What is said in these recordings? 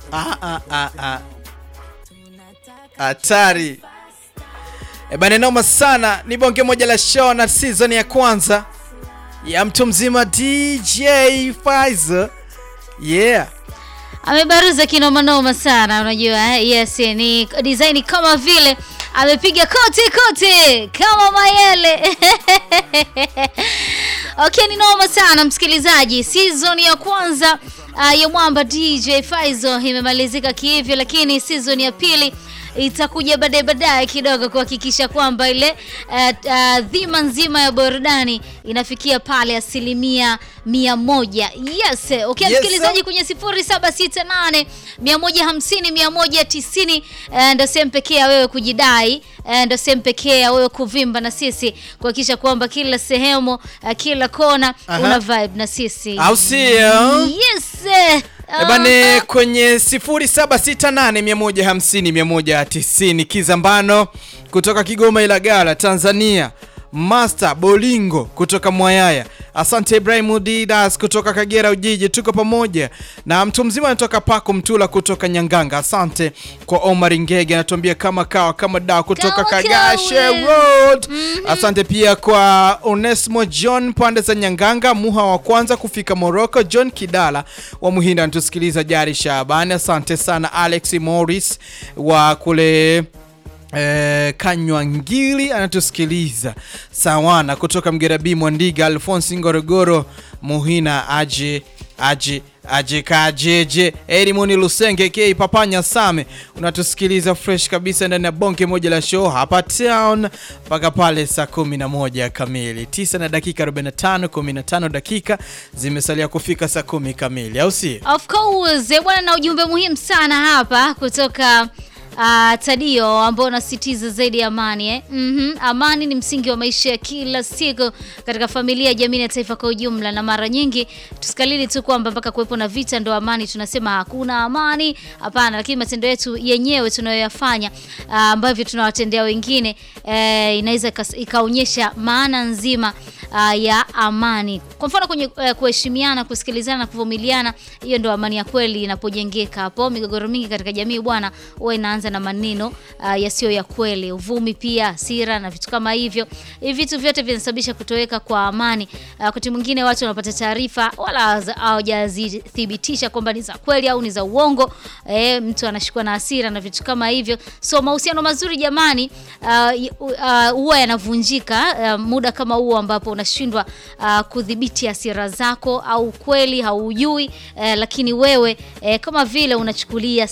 Ah, ah, ah, ah. Hatari. E bana, noma sana. Ni bonge moja la show na season ya kwanza ya mtu mzima DJ Faizo. Yeah. Amebaruza kinomanoma sana, unajua eh? Yes, ni design kama vile amepiga kote kote kama mayele Okay, ni noma sana msikilizaji. Season ya kwanza uh, ya mwamba DJ Faizo imemalizika kihivyo, lakini season ya pili itakuja baadaye baadaye kidogo kuhakikisha kwamba ile uh, uh, dhima nzima ya burudani inafikia pale asilimia mia moja. Yes, okay, Yes, msikilizaji sir. kwenye 0768 150 190 eh, ndo sehemu pekee ya wewe kujidai eh, ndo sehemu pekee ya wewe kuvimba na sisi kuhakikisha kwamba kila sehemu eh, kila kona Aha. una vibe na sisi Au sio? yes eh, E bane kwenye 0768150190 Kizambano kutoka Kigoma Ilagala Tanzania, Master Bolingo kutoka Mwayaya, asante Ibrahim Didas kutoka Kagera Ujiji, tuko pamoja na mtu mzima anatoka Paku Mtula kutoka Nyanganga, asante kwa Omar Ngege anatuambia kama kawa kama dawa kutoka Kama Kagashe kawe. Road. Asante pia kwa Onesmo John pande za Nyanganga, Muha wa kwanza kufika Morocco, John Kidala wa Muhinda anatusikiliza, Jari Shabani, asante sana Alex Morris wa kule Eh, Kanywa Ngili anatusikiliza sawana kutoka Mgerabi Mwandiga, Alfonsi Ngorogoro Muhina aje aje aje kajeje Erimoni Lusenge k Papanya Same unatusikiliza fresh kabisa ndani ya bonge moja la show hapa town mpaka pale saa 11 kamili 9 na dakika 45 15 dakika zimesalia kufika saa 10 kamili au si Of course, eh, bwana na ujumbe muhimu sana hapa kutoka uh, Tadio ambao unasisitiza zaidi ya amani eh? Mhm, amani ni msingi wa maisha ya kila siku katika familia, jamii na taifa kwa ujumla, na mara nyingi tusikalili tu kwamba mpaka kuwepo na vita ndo amani, tunasema hakuna amani. Hapana, lakini matendo yetu yenyewe tunayoyafanya uh, ambavyo tunawatendea wengine eh, inaweza ikas- ikaonyesha maana nzima uh, ya amani. Kwa mfano kwenye uh, kuheshimiana, kusikilizana na kuvumiliana, hiyo ndo amani ya kweli inapojengeka. Hapo migogoro mingi katika jamii bwana, huwa inaanza na maneno uh, yasiyo ya kweli, uvumi, pia hasira na vitu kama hivyo. Hivi vitu vyote vinasababisha kutoweka kwa amani. Uh, Wakati mwingine watu wanapata taarifa wala haza- hawajazithibitisha kwamba ni za kweli au ni za uongo. Eh, mtu anashikwa na hasira na vitu kama hivyo. So mahusiano mazuri jamani, uh, y- uh, huwa yanavunjika uh, muda kama huo ambapo unashindwa uh, kudhibiti hasira zako au kweli haujui uh, lakini wewe uh, kama vile unachukulia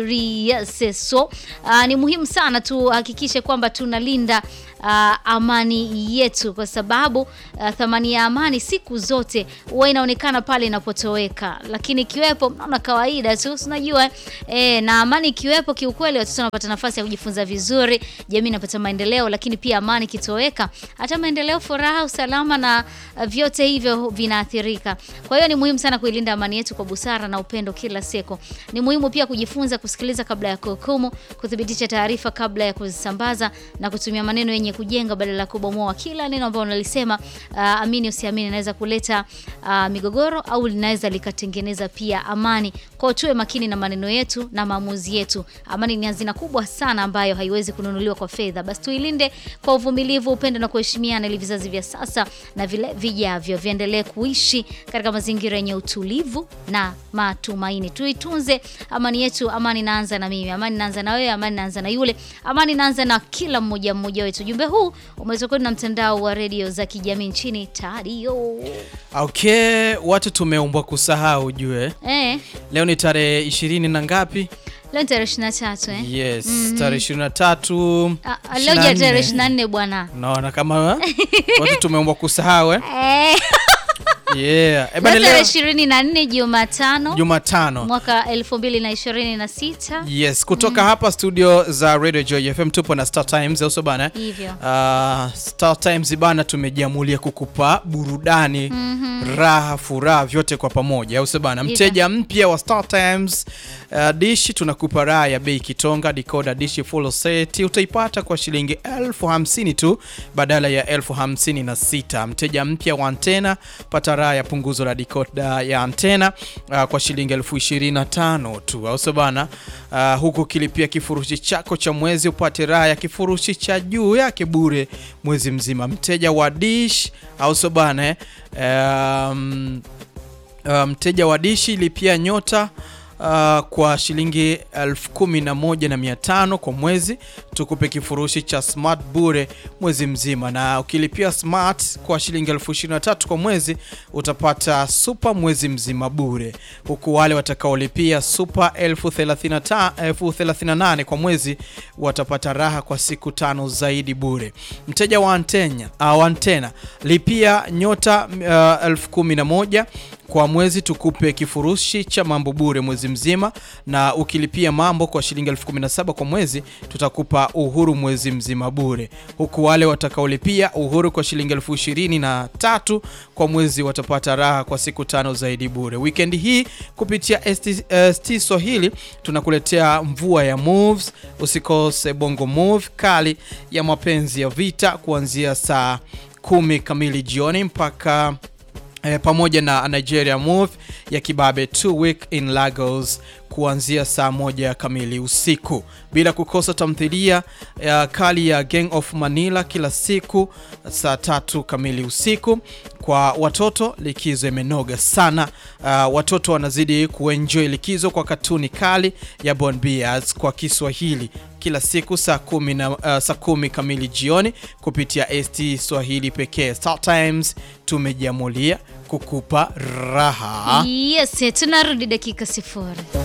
serious. So uh, ni muhimu sana tuhakikishe kwamba tunalinda uh, amani yetu kwa sababu uh, thamani ya amani siku zote huwa inaonekana pale inapotoweka, lakini ikiwepo mnaona kawaida tu, si unajua eh, na amani ikiwepo, kiukweli watoto wanapata nafasi ya kujifunza vizuri, jamii inapata maendeleo, lakini pia amani ikitoweka, hata maendeleo, furaha, usalama na uh, vyote hivyo vinaathirika. Kwa hiyo ni muhimu sana kuilinda amani yetu kwa busara na upendo kila siku. Ni muhimu pia kujifunza kusikiliza kabla ya kuhukumu, kuthibitisha taarifa kabla ya kuzisambaza na kutumia maneno yenye kujenga badala ya kubomoa. Kila neno ambalo unalisema, uh, amini usiamini, inaweza kuleta uh, migogoro au linaweza likatengeneza pia amani. Kwa hiyo tuwe makini na maneno yetu na maamuzi yetu. Amani ni hazina kubwa sana ambayo haiwezi kununuliwa kwa fedha. Basi tuilinde kwa uvumilivu, upendo na kuheshimiana, ili vizazi vya sasa na vile vijavyo viendelee kuishi katika mazingira yenye utulivu na matumaini. Tuitunze amani yetu. Amani inaanza na mimi, amani inaanza na wewe, amani inaanza na yule, amani inaanza na kila mmoja mmoja wetu. Ujumbe huu umeletwa kwenu na mtandao wa redio za kijamii nchini Tadio. okay watu tumeumbwa kusahau ujue Eh, leo ni tarehe ishirini na ngapi leo ni tarehe 23 eh. yes tarehe ishirini na tatu Ah, ah, leo ja tarehe 24 bwana. naona kama watu tumeumbwa kusahau eh? Eh, yeah. Eh, leo bana, tarehe leo 24 Jumatano Jumatano mwaka 2026 yes kutoka hapa studio za Radio Joy FM tupo na Star Times auso bana hivyo. Uh, Star Times bana tumejiamulia kukupa burudani raha furaha vyote kwa pamoja au sio bana Hivyo. mteja mpya wa Star Times uh, dishi tunakupa raha ya bei kitonga decoder dishi full set utaipata kwa shilingi elfu hamsini tu badala ya elfu hamsini na sita mteja mpya wa antena pata raha raha ya punguzo la dikoda ya antena uh, kwa shilingi elfu ishirini na tano tu, au sio bana? Uh, huku kilipia kifurushi chako cha mwezi upate raha ya kifurushi cha juu yake bure mwezi mzima. Mteja wa Dish, au sio bana eh? um, uh, mteja wa dishi lipia nyota uh, kwa shilingi elfu kumi na moja na mia tano kwa mwezi, tukupe kifurushi cha smart bure mwezi mzima, na ukilipia smart kwa shilingi elfu ishirini na tatu kwa mwezi utapata super mwezi mzima bure, huku wale watakaolipia super elfu thelathini na ta- elfu thelathini na nane kwa mwezi watapata raha kwa siku tano zaidi bure. Mteja wa antena, uh, antena lipia nyota uh, elfu kumi na moja kwa mwezi tukupe kifurushi cha mambo bure mwezi mzima, na ukilipia mambo kwa shilingi elfu kumi na saba kwa mwezi tutakupa uhuru mwezi mzima bure, huku wale watakaolipia uhuru kwa shilingi elfu ishirini na tatu kwa mwezi watapata raha kwa siku tano zaidi bure. Wikendi hii kupitia ST, ST Swahili tunakuletea mvua ya moves. Usikose bongo move kali ya mapenzi ya vita kuanzia saa kumi kamili jioni mpaka E, pamoja na Nigeria Move ya kibabe two week in Lagos kuanzia saa moja kamili usiku, bila kukosa tamthilia ya kali ya Gang of Manila kila siku saa tatu kamili usiku. Kwa watoto likizo imenoga sana. Uh, watoto wanazidi kuenjoy likizo kwa katuni kali ya Bon Bears kwa Kiswahili kila siku saa kumi na uh, saa kumi kamili jioni kupitia ST Swahili pekee. Star Times tumejiamulia kukupa raha. Yes, tunarudi dakika sifuri.